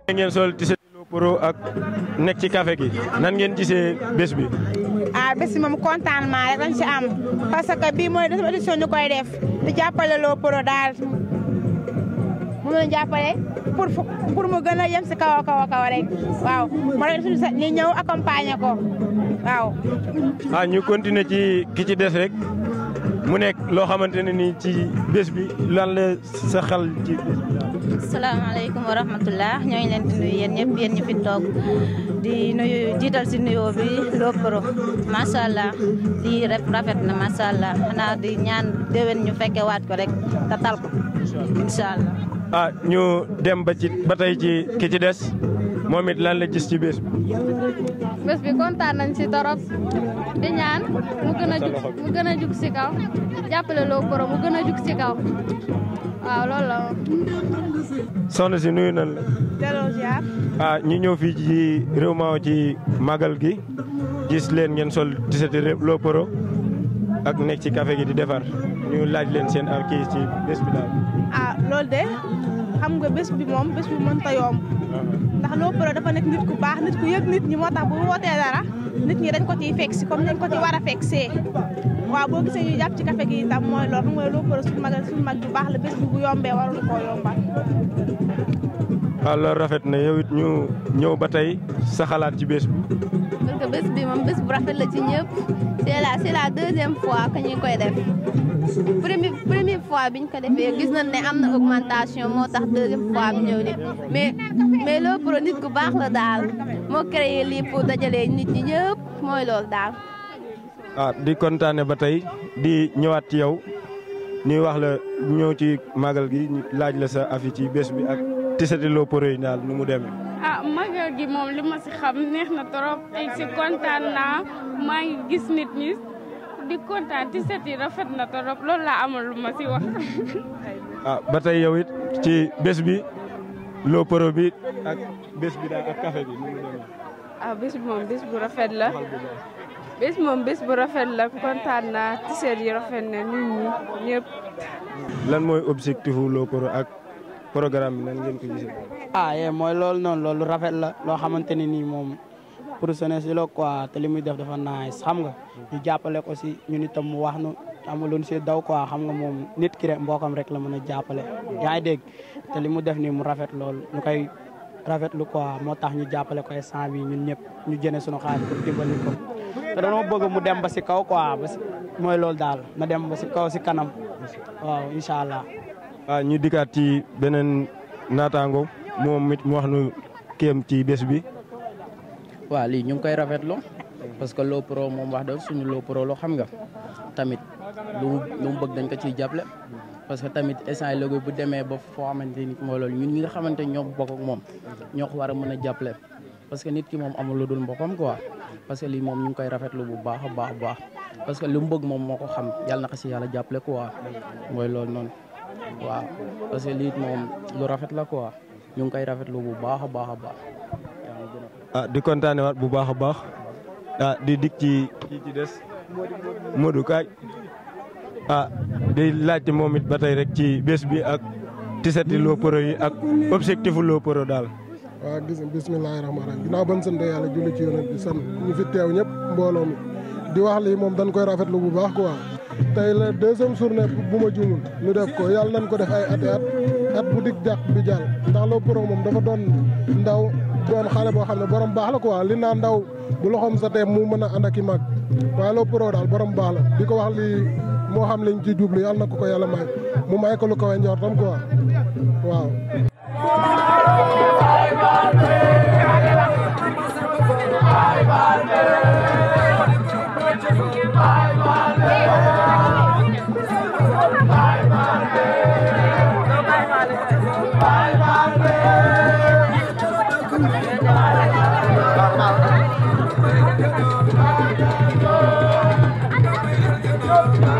ngeen sol Tissé Lo Pro ak nekk ci café gi nan ngeen gisee bés bi. ah bés bi moom contentement rek lañ ci am parce que bii mooy deuxième édition ñu koy def di jàppale Lo Pro daal moom la jàppale pour pour mu gën a yem si kaw a kaw a kaw rek waaw moo tax suñu ñu ñëw accompagner ko waaw. ah ñu continuer ci ki ci des rek mu nekk loo xamante ne nii ci bés bi lan la sa xel ci bés bi. salaamaaleykum wa rahmatullah ñoo ngi leen di nuyu yéen ñëpp yéen ñu fi toog di nuyu jiital si nuyoo bi Lo Pro macha allah lii rek rafet na macha allah xanaa di ñaan déwén ñu fekke waat ko rek te tal ko incha allah. ah ñu dem ba ci ba tey ci ki ci des moom it lan la gis ci bés bi. bés bi kontaan nañ si torop di ñaan mu gën a jug mu gën a jug si kaw jàppale Lo Pro mu gën a jug si kaw waaw loolu la soxna si nuyu nan la. delloo ziar. ah ñu ñëw fii ci réew maaw ci màggal gi gis leen ngeen sol Tissé Lo Pro ak nekk ci café gi di defar ñu laaj leen seen am kii ci bés bi daal. ah loolu de xam nga bés bi moom bés bi mënta yomb ndax Lo Pro dafa nekk nit ku baax nit ku yëg nit ñi moo tax bu wootee dara nit ñi dañ ko ciy fekk si comme dañ ko ci war a fekk see waaw boo gisee ñu jàpp ci café gi itam mooy loolu xam nga Lo Pro suñu mag suñu mag bu baax la bés bi bu yombee warul koo yombal. waaw loolu rafet na yow it ñu ñëw ba tey sa xalaat ci bés bi. parce que bés bi moom bés bu rafet la ci ñëpp c'est la c'est la deuxième fois que ñu koy def première première fois biñ ko defee gis nañ ne am na augmentation moo tax deuxième fois bi ñëw ni mais mais Lo Pro nit ku baax la daal moo créé lii pour dajalee nit ñi ñëpp mooy loolu daal. ah di kontaane ba tey di ñëwaat ci yow ñuy wax la ñëw ci màggal gi ñu laaj la sa afi ci bés bi ak Tissé Lo Pro yi daal nu mu demee. ah magal gi moom li ma si xam neex na trop tey si kontaan naa maa ngi gis nit ñi di kontaan Tissé yi rafet na trop loolu laa amul lu ma si wax. ah ba tey yow it ci bés bi Lo Pro bi ak bés bi daal ak café bi nu mu demee. ah bés bi moom bés bu rafet la bés moom bés bu rafet la kontaan naa Tissé yi rafet na nit ñi ñëpp. lan mooy objectif Lo Pro ak programme bi nan ngeen ko gisee. ah yee mooy loolu noonu loolu rafet la loo xamante ne nii moom pour jeunesse si la quoi te li muy def dafa nice xam nga ñu jàppale ko si ñun itam mu wax nu amuloon si daw quoi xam nga moom nit ki rek mbookam rek la mën a jàppale yaa ngi dégg te li mu def nii mu rafet loolu ñu koy rafetlu quoi moo tax ñu jàppale ko instant bi ñun ñëpp ñu jëne suñu xaalis pour dimbali ko te dañoo bëgg mu dem ba si kaw quoi ba si mooy loolu daal na dem ba si kaw si kanam waaw incha allah. ah ñu dikkaat ci beneen naataango moom it mu wax nu kéem ci bés bi. waaw lii ñu ngi koy rafetlu parce que Lo Pro moom wax dëgg suñu Lo Pro loo xam nga tamit lu mu lu mu bëgg dañ ko ciy jàppale. parce que tamit instant logo bu demee ba foo xamante ni mooy loolu ñun ñi nga xamante ñoo bokk ak moom ñoo ko war a mën a jàppale. parce que nit ki moom amul lu dul mbokkam quoi parce que lii moom ñu ngi koy rafetlu bu baax a baax a baax parce que lu mu bëgg moom moo ko xam yàlla na ko si yàlla jàppale quoi mooy loolu noonu. waaw parce que lii moom lu rafet la quoi ñu ngi koy rafetlu bu baax a baax a baax. ah di kontaane waat bu baax a baax ah di dik ci kii ci des Modou Kaay ah di laajte moom it ba tey rek ci bés bi ak Tissé Lo Pro yi ak objectif Lo Pro daal. waaw gis nga bisimilah rahmaani rahiim ginnaaw ban sant yàlla julli ci yonent bi sant ñu fi teew ñëpp mbooloo mi di wax lii moom dañ koy rafetlu bu baax quoi. tey la deuxième journée bu ma jumul ñu def ko yàlla nañ ko def ay ati at at bu dig jàq bi jàll ndax Lo Pro moom dafa doon ndaw doon xale boo xam ne borom baax la quoi li naa ndaw bu loxoom sa teem mu mën a ànd ak i mag waaye Lo Pro daal borom baax la di ko wax lii moo xam liñ ci jublu yàlla na ko ko yàlla may mu may ko lu kawe njortam quoi waaw. Bye.